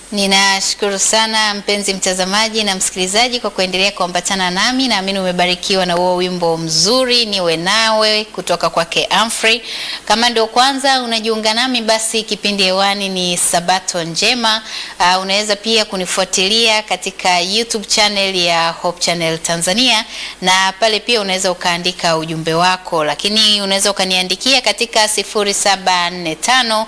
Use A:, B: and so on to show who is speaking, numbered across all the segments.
A: Ninashukuru sana mpenzi mtazamaji na msikilizaji kwa kuendelea kuambatana nami. Naamini umebarikiwa na huo wimbo mzuri niwe nawe kutoka kwake Amfrey. Kama ndio kwanza unajiunga nami, basi kipindi hewani ni Sabato Njema. Uh, unaweza pia kunifuatilia katika YouTube channel ya Hope Channel Tanzania, na pale pia unaweza ukaandika ujumbe wako, lakini unaweza ukaniandikia katika 0745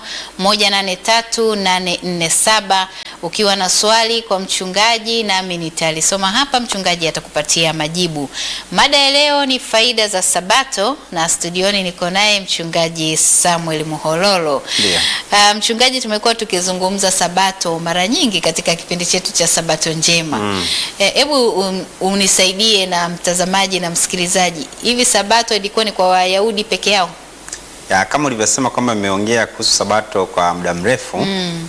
A: 183 847 ukiwa na swali kwa mchungaji, nami nitalisoma hapa, mchungaji atakupatia majibu. Mada ya leo ni faida za Sabato, na studioni niko naye mchungaji Samuel Muhololo.
B: Ndio.
A: Uh, mchungaji, tumekuwa tukizungumza Sabato mara nyingi katika kipindi chetu cha Sabato Njema. Hebu um, unisaidie na mtazamaji na msikilizaji, hivi Sabato ilikuwa ni kwa Wayahudi peke yao?
B: Ya, kama ulivyosema kwamba imeongea kuhusu sabato kwa muda mrefu mm.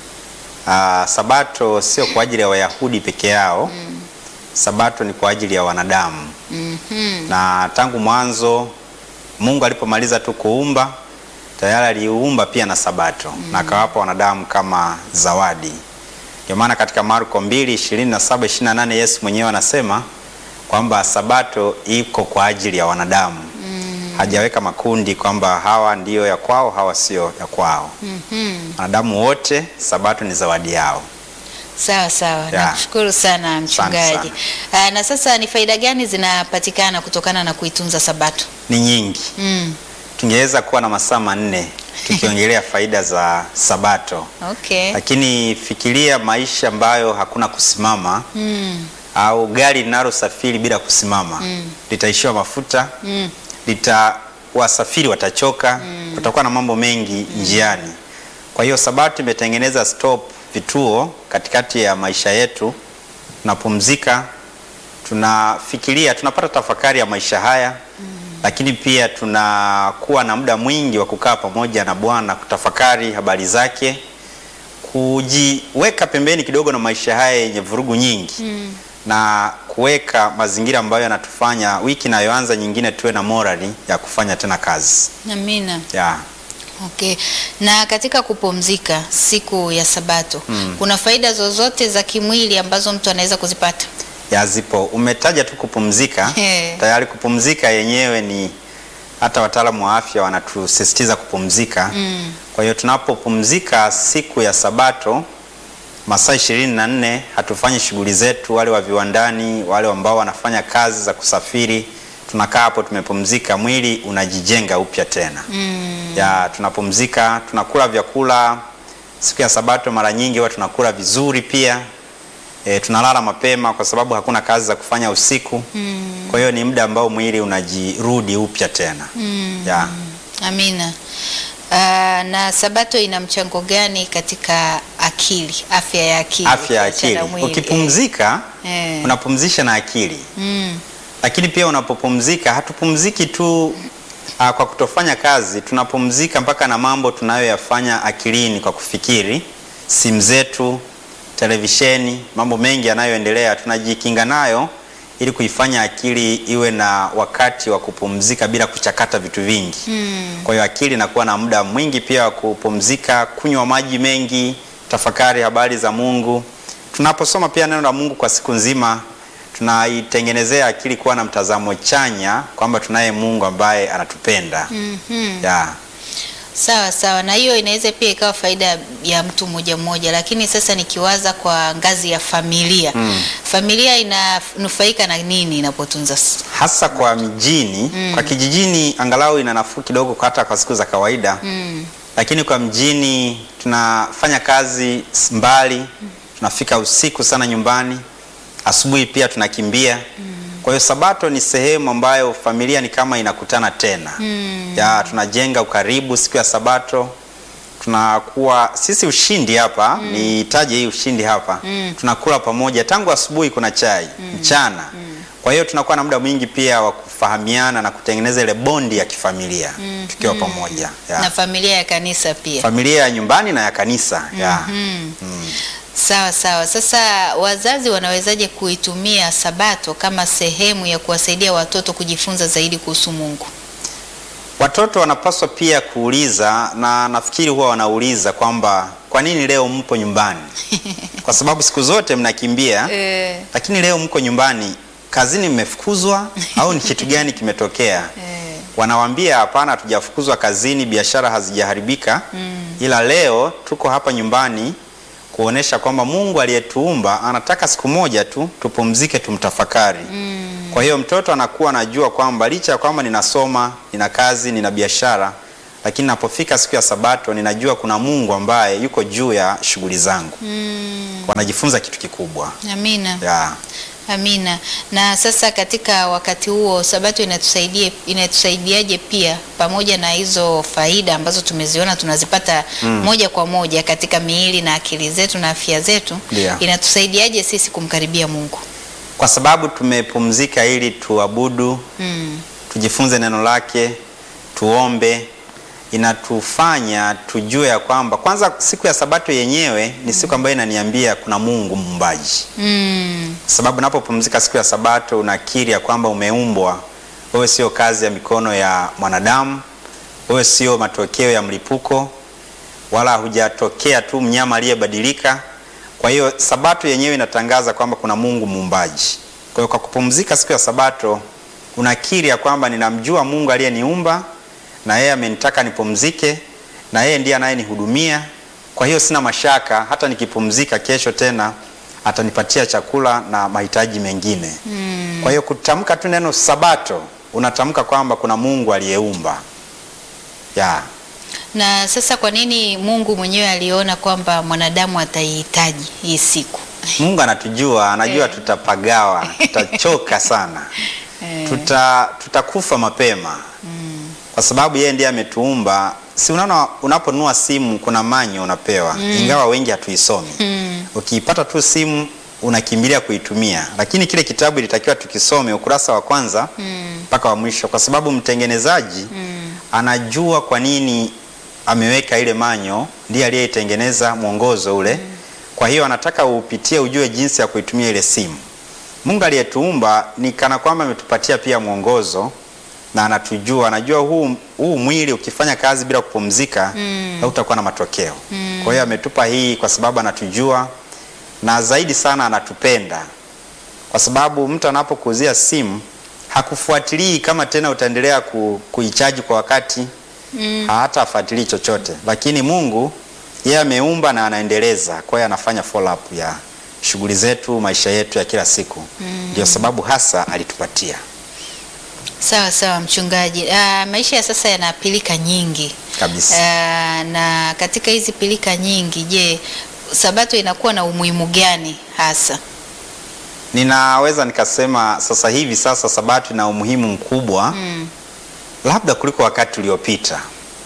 B: sabato sio kwa ajili ya Wayahudi peke yao mm. Sabato ni kwa ajili ya wanadamu
A: Mhm.
B: na tangu mwanzo Mungu alipomaliza tu kuumba tayari aliumba pia na sabato na akawapa wanadamu kama zawadi. Ndio maana katika Marko 2:27 28 Yesu mwenyewe anasema kwamba sabato iko kwa ajili ya wanadamu hajaweka makundi kwamba hawa ndiyo ya kwao, hawa sio ya kwao.
A: Mhm.
B: Wanadamu wote sabato ni zawadi yao.
A: Sawa sawa,
B: Ya.
A: nakushukuru sana mchungaji.
B: sana.
A: Ah, na sasa ni faida gani zinapatikana kutokana na kuitunza Sabato?
B: Ni nyingi,
A: Mm.
B: tungeweza kuwa na masaa manne tukiongelea faida za sabato,
A: Okay.
B: lakini fikiria maisha ambayo hakuna kusimama
A: Mm.
B: au gari linalosafiri bila kusimama litaishiwa mafuta,
A: Mm.
B: lita wasafiri watachoka, kutakuwa na mambo mengi njiani. Kwa hiyo sabato imetengeneza stop, vituo katikati ya maisha yetu, tunapumzika, tunafikiria, tunapata tafakari ya maisha haya lakini pia tunakuwa na muda mwingi wa kukaa pamoja na Bwana kutafakari habari zake, kujiweka pembeni kidogo na maisha haya yenye vurugu nyingi na kuweka mazingira ambayo yanatufanya wiki inayoanza nyingine tuwe na morali ya kufanya tena kazi
A: Amina.
B: ya
A: Okay. Na katika kupumzika siku ya Sabato, kuna faida zozote za kimwili ambazo mtu anaweza kuzipata?
B: ya zipo. Umetaja tu kupumzika,
A: He.
B: tayari kupumzika yenyewe ni hata wataalamu wa afya wanatusisitiza kupumzika.
A: Mm.
B: Kwa hiyo tunapopumzika siku ya Sabato masaa ishirini na nne hatufanyi shughuli zetu, wale wa viwandani, wale ambao wanafanya kazi za kusafiri, tunakaa hapo tumepumzika, mwili unajijenga upya tena.
A: Mm.
B: ya tunapumzika, tunakula vyakula siku ya Sabato. Mara nyingi huwa tunakula vizuri pia e, tunalala mapema kwa sababu hakuna kazi za kufanya usiku. Kwa hiyo ni muda ambao mwili unajirudi upya tena ya
A: Amina. Ah, na Sabato ina mchango gani katika akili, afya ya akili?
B: afya ya
A: ukiachana
B: akili.
A: mwili?
B: Ukipumzika
A: Eh.
B: unapumzisha na akili,
A: Mm.
B: lakini pia unapopumzika hatupumziki tu ah, kwa kutofanya kazi, tunapumzika mpaka na mambo tunayoyafanya akilini kwa kufikiri, simu zetu, televisheni, mambo mengi yanayoendelea tunajikinga nayo ili kuifanya akili iwe na wakati wa kupumzika bila kuchakata vitu vingi. Kwa hiyo akili inakuwa na muda mwingi pia wa kupumzika, kunywa maji mengi, tafakari habari za Mungu. Tunaposoma pia neno la Mungu kwa siku nzima, tunaitengenezea akili kuwa na mtazamo chanya kwamba tunaye Mungu ambaye anatupenda.
A: Mhm.
B: Ya.
A: Sawa sawa, na hiyo inaweza pia ikawa faida ya mtu mmoja mmoja, lakini sasa nikiwaza kwa ngazi ya familia familia inanufaika na nini inapotunza s-
B: Hasa kwa mijini, kwa kijijini angalau ina nafuu kidogo hata kwa siku za kawaida.
A: mm.
B: lakini kwa mjini tunafanya kazi s- mbali, tunafika usiku sana nyumbani, asubuhi pia tunakimbia. Kwa hiyo Sabato ni sehemu ambayo familia ni kama inakutana tena ya tunajenga ukaribu siku ya Sabato, tunakuwa sisi ushindi hapa nitaje hii ushindi hapa tunakula pamoja tangu asubuhi, kuna chai mchana. Kwa hiyo tunakuwa na muda mwingi pia wa kufahamiana na kutengeneza ile bondi ya kifamilia tukiwa pamoja ya
A: na familia ya kanisa pia.
B: familia ya nyumbani na ya kanisa ya.
A: Mhm. Sawa sawa. Sasa wazazi wanawezaje kuitumia Sabato kama sehemu ya kuwasaidia watoto kujifunza zaidi kuhusu Mungu?
B: Watoto wanapaswa pia kuuliza, na nafikiri huwa wanauliza kwamba kwa nini leo mpo nyumbani? Kwa kwa sababu siku zote mnakimbia
A: Eh,
B: lakini leo mko nyumbani, kazini mmefukuzwa au ni kitu gani kimetokea?
A: eh,
B: Wanawambia hapana, hatujafukuzwa kazini, biashara hazijaharibika ila leo tuko hapa nyumbani kuonesha kwamba Mungu aliyetuumba anataka siku moja tu tupumzike, tumtafakari. Kwa hiyo mtoto anakuwa anajua kwamba licha ya kwamba ninasoma, nina kazi, nina biashara, lakini napofika siku ya Sabato ninajua kuna Mungu ambaye yuko juu ya shughuli zangu. Wanajifunza kitu kikubwa
A: amina.
B: ya
A: Amina. Na sasa katika wakati huo Sabato inatusaidia inatusaidiaje pia pamoja na hizo faida ambazo tumeziona tunazipata moja kwa moja katika miili na akili zetu na afya zetu,
B: Ndio.
A: inatusaidiaje sisi kumkaribia Mungu?
B: kwa sababu tumepumzika ili tuabudu,
A: Mm.
B: tujifunze neno lake, tuombe, inatufanya tujue ya kwamba kwanza, siku ya Sabato yenyewe ni siku ambayo inaniambia kuna Mungu muumbaji.
A: Mm.
B: Kwa sababu unapopumzika siku ya Sabato unakiri ya kwamba umeumbwa, wewe sio kazi ya mikono ya mwanadamu, wewe sio matokeo ya mlipuko, wala hujatokea tu mnyama aliyebadilika. Kwa hiyo Sabato yenyewe inatangaza kwamba kuna Mungu muumbaji. Kwa hiyo kwa kupumzika siku ya Sabato unakiri ya kwamba ninamjua Mungu aliyeniumba na yeye amenitaka nipumzike na yeye ndiye anayenihudumia. Kwa hiyo sina mashaka, hata nikipumzika kesho tena atanipatia chakula na mahitaji mengine. Kwa hiyo kutamka tu neno Sabato unatamka kwamba kuna Mungu aliyeumba. Ya.
A: Na sasa kwa nini Mungu mwenyewe aliona kwamba mwanadamu ataihitaji hii siku?
B: Mungu anatujua, anajua
A: Eh.
B: tutapagawa, tutachoka sana.
A: Eh.
B: Tuta tutakufa mapema. Kwa sababu yeye ndiye ametuumba. Si unaona unaponunua simu kuna manyo unapewa, ingawa wengi hatuisomi.
A: Mm.
B: Ukiipata tu simu unakimbilia kuitumia, lakini kile kitabu ilitakiwa tukisome ukurasa wa kwanza mpaka wa mwisho, kwa sababu mtengenezaji anajua kwa nini ameweka ile manyo, ndiye aliyeitengeneza mwongozo ule. Kwa hiyo anataka upitie ujue jinsi ya kuitumia ile simu. Mungu aliyetuumba ni kana kwamba ametupatia pia mwongozo na anatujua, anajua huu, huu mwili ukifanya kazi bila kupumzika hautakuwa na matokeo. Kwa hiyo ametupa hii kwa sababu anatujua na zaidi sana anatupenda, kwa sababu mtu anapokuuzia simu hakufuatilii kama tena utaendelea ku, kuichaji kwa wakati hata afuatilii chochote, lakini Mungu yeye ameumba na anaendeleza. Kwa hiyo anafanya follow up ya shughuli zetu, maisha yetu ya kila siku. Ndio sababu hasa alitupatia
A: Sawa sawa mchungaji. Ah, maisha ya sasa yana pilika nyingi
B: kabisa.
A: Ah, na katika hizi pilika nyingi, je, Sabato inakuwa na umuhimu gani hasa?
B: Ninaweza nikasema sasa hivi sasa Sabato ina umuhimu mkubwa
A: Mm.
B: labda kuliko wakati uliopita,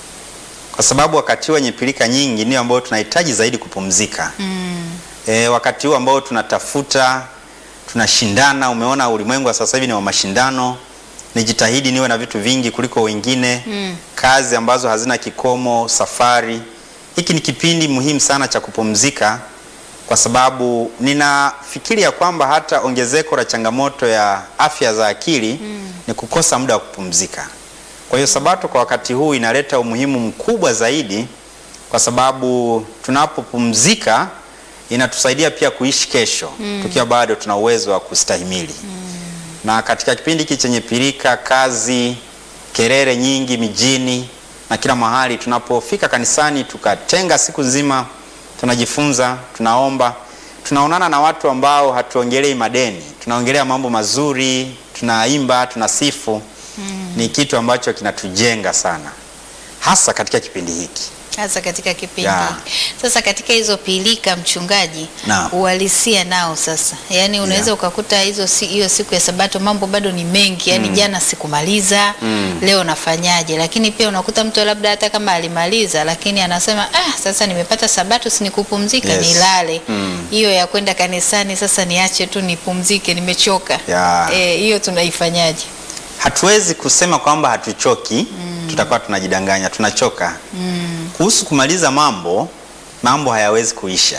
B: kwa sababu wakati huu wenye pilika nyingi ndio ambao tunahitaji zaidi kupumzika.
A: Mm.
B: E, wakati huu ambao tunatafuta tunashindana. Umeona ulimwengu wa sasa hivi ni wa mashindano. Nijitahidi niwe na vitu vingi kuliko wengine
A: Mm.
B: kazi ambazo hazina kikomo, safari. Hiki ni kipindi muhimu sana cha kupumzika, kwa sababu ninafikiri ya kwamba hata ongezeko la changamoto ya afya za akili ni kukosa muda wa kupumzika. Kwa hiyo Sabato kwa wakati huu inaleta umuhimu mkubwa zaidi, kwa sababu tunapopumzika inatusaidia pia kuishi kesho tukiwa bado tuna uwezo wa kustahimili na katika kipindi hiki chenye pirika, kazi, kelele nyingi mijini na kila mahali, tunapofika kanisani tukatenga siku nzima, tunajifunza, tunaomba, tunaonana na watu ambao hatuongelei madeni, tunaongelea mambo mazuri, tunaimba, tunasifu. Ni kitu ambacho kinatujenga sana, hasa katika kipindi hiki.
A: hasa katika kipindi
B: Ya.
A: hiki. Sasa katika hizo pilika mchungaji,
B: Naam.
A: uhalisia nao sasa, yaani unaweza
B: Ya.
A: ukakuta hizo si, hiyo siku ya Sabato mambo bado ni mengi, yaani jana sikumaliza, leo nafanyaje? Lakini pia unakuta mtu labda hata kama alimaliza, lakini anasema ah, sasa nimepata Sabato, si nikupumzika,
B: Yes.
A: nilale.
B: Mm.
A: Hiyo ya kwenda kanisani sasa niache tu nipumzike, nimechoka.
B: Ya.
A: Eh, hiyo tunaifanyaje?
B: Hatuwezi kusema kwamba hatuchoki, tutakuwa tunajidanganya, tunachoka. Kuhusu kumaliza mambo, mambo hayawezi kuisha.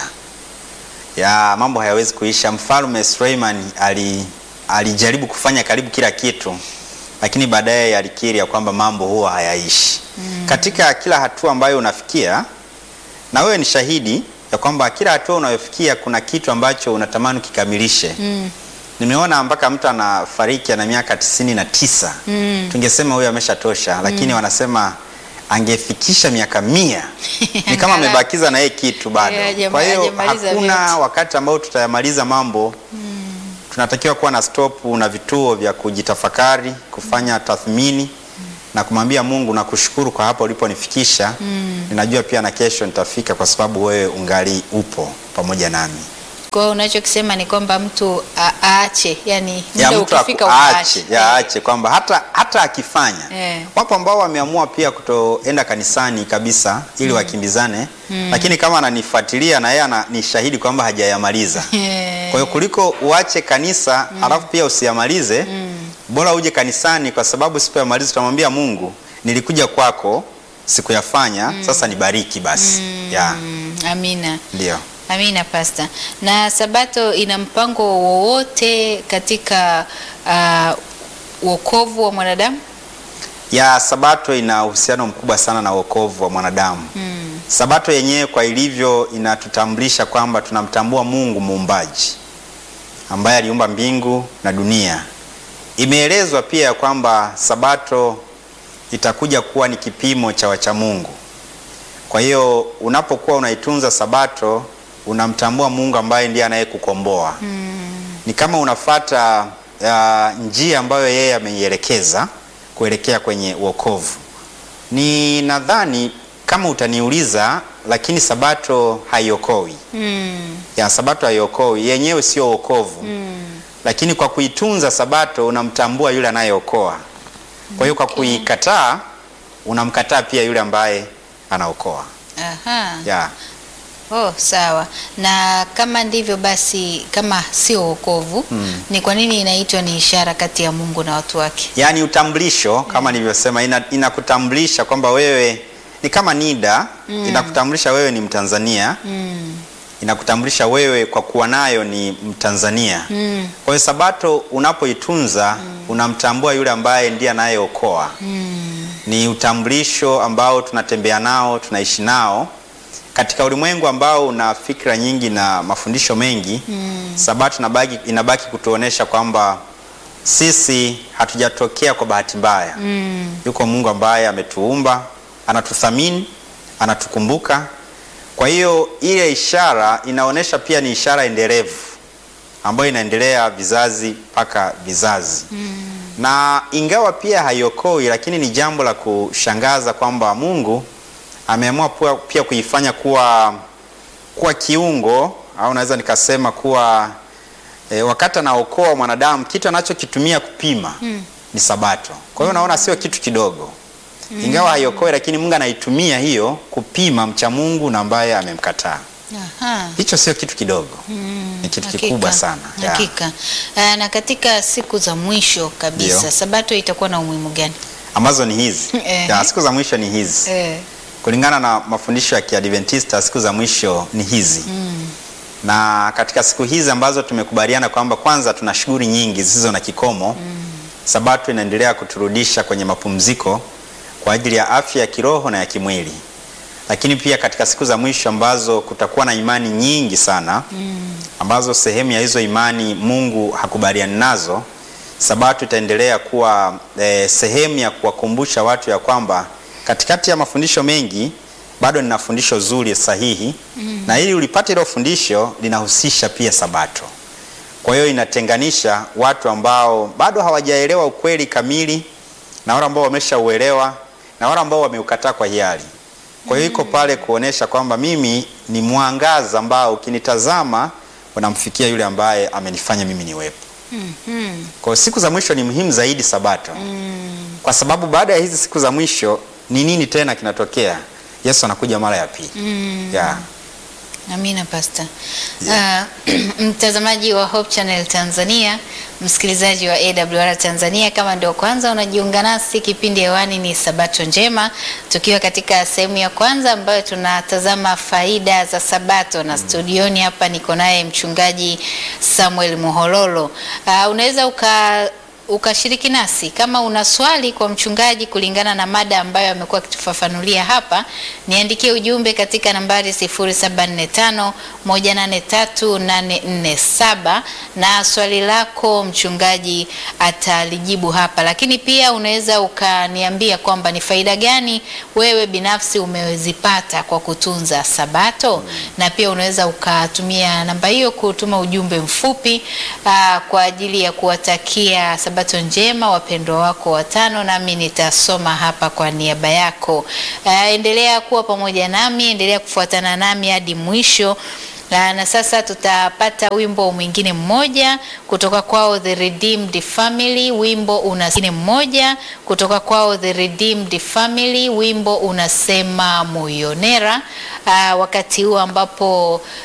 B: Ya, mambo hayawezi kuisha. Mfalme Suleiman ali alijaribu kufanya karibu kila kitu, lakini baadaye alikiri ya kwamba mambo huwa hayaishi. Katika kila hatua ambayo unafikia, na wewe ni shahidi, ya kwamba kila hatua unayofikia kuna kitu ambacho unatamani ukikamilishe.
A: Mm.
B: Nimeona mpaka mtu anafariki ana miaka tisini na tisa
A: Mm.
B: tungesema huyo ameshatosha, lakini wanasema angefikisha miaka mia ni kama
A: Angalau.
B: amebakiza na yeye kitu bado.
A: Yeah, hajama-
B: Kwa hiyo
A: hajamaliza
B: hakuna
A: vyote.
B: wakati ambao tutayamaliza mambo tunatakiwa kuwa na stop na vituo vya kujitafakari, kufanya tathmini na kumwambia Mungu na kushukuru kwa hapo uliponifikisha. Ninajua pia na kesho nitafika kwa sababu wewe ungali upo pamoja nami.
A: Kwa hiyo unachokisema ni kwamba mtu a- aache, yani
B: ya
A: muda
B: mtu
A: ukifika
B: aku-
A: ukaache.
B: aache, ya aache kwamba hata, hata akifanya
A: Eh.
B: wapo ambao wameamua pia kutoenda kanisani kabisa ili wakimbizane, lakini kama ananifuatilia na yeye ana- ni shahidi kwamba hajayamaliza.
A: Eh.
B: Kwa hiyo kuliko uache kanisa alafu pia usiyamalize, bora uje kanisani, kwa sababu sipoyamaliza utamwambia Mungu, nilikuja kwako sikuyafanya, sasa nibariki basi. Ya,
A: Mm, amina.
B: ndio.
A: Amina pasta. Na Sabato ina mpango wowote katika uh, wokovu wa mwanadamu?
B: ya Sabato ina uhusiano mkubwa sana na wokovu wa mwanadamu.
A: Mm.
B: Sabato yenyewe kwa ilivyo inatutambulisha kwamba tunamtambua Mungu muumbaji ambaye aliumba mbingu na dunia. Imeelezwa pia kwamba Sabato itakuja kuwa ni kipimo cha wacha Mungu. Kwa hiyo unapokuwa unaitunza Sabato unamtambua Mungu ambaye ndiye anayekukomboa. Ni kama unafata uh, njia ambayo yeye ameielekeza kuelekea kwenye wokovu. Ni nadhani kama utaniuliza, lakini Sabato haiokowi.
A: Mm.
B: Ya Sabato haiokowi, yenyewe sio wokovu. Lakini kwa kuitunza Sabato unamtambua yule anayeokoa. Kwa hiyo kwa kuikataa unamkataa pia yule ambaye anaokoa.
A: Aha.
B: Ya.
A: Oh, sawa. Na kama ndivyo basi, kama sio wokovu, ni kwa nini inaitwa ni ishara kati ya Mungu na watu wake?
B: Yaani utambulisho kama nilivyosema, ina, inakutambulisha kwamba wewe ni kama NIDA inakutambulisha wewe ni Mtanzania
A: Mm.
B: inakutambulisha wewe kwa kuwa nayo ni Mtanzania.
A: Mm.
B: Kwa hiyo Sabato unapoitunza unamtambua yule ambaye ndiye anayeokoa.
A: Mm.
B: Ni utambulisho ambao tunatembea nao, tunaishi nao katika ulimwengu ambao una fikra nyingi na mafundisho mengi. Sabato inabaki, inabaki kutuonesha kwamba sisi hatujatokea kwa bahati mbaya.
A: Mm.
B: Yuko Mungu ambaye ametuumba, anatuthamini, anatukumbuka. Kwa hiyo ile ishara inaonyesha pia ni ishara endelevu ambayo inaendelea vizazi mpaka vizazi. Na ingawa pia haiokoi, lakini ni jambo la kushangaza kwamba Mungu ameamua pia, pia kuifanya kuwa kuwa kiungo au naweza nikasema kuwa e, wakati anaokoa mwanadamu kitu anachokitumia kupima ni Sabato. Kwa hiyo unaona sio kitu kidogo. Ingawa haiokoe, lakini Mungu anaitumia hiyo kupima mcha Mungu na ambaye amemkataa.
A: Aha.
B: Hicho sio kitu kidogo. Ni kitu
A: Hakika,
B: kikubwa sana. Ya.
A: Hakika. Ah, na katika siku za mwisho kabisa,
B: Ndio.
A: Sabato itakuwa na umuhimu gani?
B: Ambazo ni hizi.
A: Eh.
B: Ya, siku za mwisho ni hizi.
A: Eh.
B: Kulingana na mafundisho ya Kiadventista siku za mwisho ni hizi. Na katika siku hizi ambazo tumekubaliana kwamba kwanza tuna shughuli nyingi zisizo na kikomo. Sabato inaendelea kuturudisha kwenye mapumziko kwa ajili ya afya ya kiroho na ya kimwili. Lakini pia katika siku za mwisho ambazo kutakuwa na imani nyingi sana ambazo sehemu ya hizo imani Mungu hakubaliani nazo, Sabato itaendelea kuwa eh, sehemu ya kuwakumbusha watu ya kwamba katikati ya mafundisho mengi bado nina fundisho zuri sahihi, na ili ulipate hilo fundisho linahusisha pia Sabato. Kwa hiyo inatenganisha watu ambao bado hawajaelewa ukweli kamili na wale ambao wameshauelewa na wale ambao wameukataa kwa hiari. Kwa hiyo iko pale kuonesha kwamba mimi ni mwangaza ambao ukinitazama unamfikia yule ambaye amenifanya mimi niwepo.
A: Mhm.
B: Kwa hiyo siku za mwisho ni muhimu zaidi Sabato, kwa sababu baada ya hizi siku za mwisho ni nini tena kinatokea? Yesu anakuja mara ya pili. Yeah.
A: Amina pasta. Ah, mtazamaji wa Hope Channel Tanzania, msikilizaji wa AWR Tanzania, kama ndio kwanza unajiunga nasi, kipindi hewani ni Sabato Njema, tukiwa katika sehemu ya kwanza ambayo tunatazama faida za Sabato, na studioni hapa niko naye mchungaji Samuel Muhololo. Ah, unaweza uka ukashiriki nasi. Kama una swali kwa mchungaji kulingana na mada ambayo amekuwa akitufafanulia hapa, niandikie ujumbe katika nambari 0745 183847 na swali lako mchungaji atalijibu hapa, lakini pia unaweza ukaniambia kwamba ni faida gani wewe binafsi umezipata kwa kutunza Sabato, na pia unaweza ukatumia namba hiyo kutuma ujumbe mfupi aa, kwa ajili ya kuwatakia Sabato njema wapendwa wako watano, nami nitasoma hapa kwa niaba yako. Aa, endelea kuwa pamoja nami, endelea kufuatana nami hadi mwisho. Na, na sasa tutapata wimbo mwingine mmoja kutoka kwao The Redeemed Family, wimbo una mmoja kutoka kwao The Redeemed Family, wimbo unasema Muyonera. Aa, wakati huu ambapo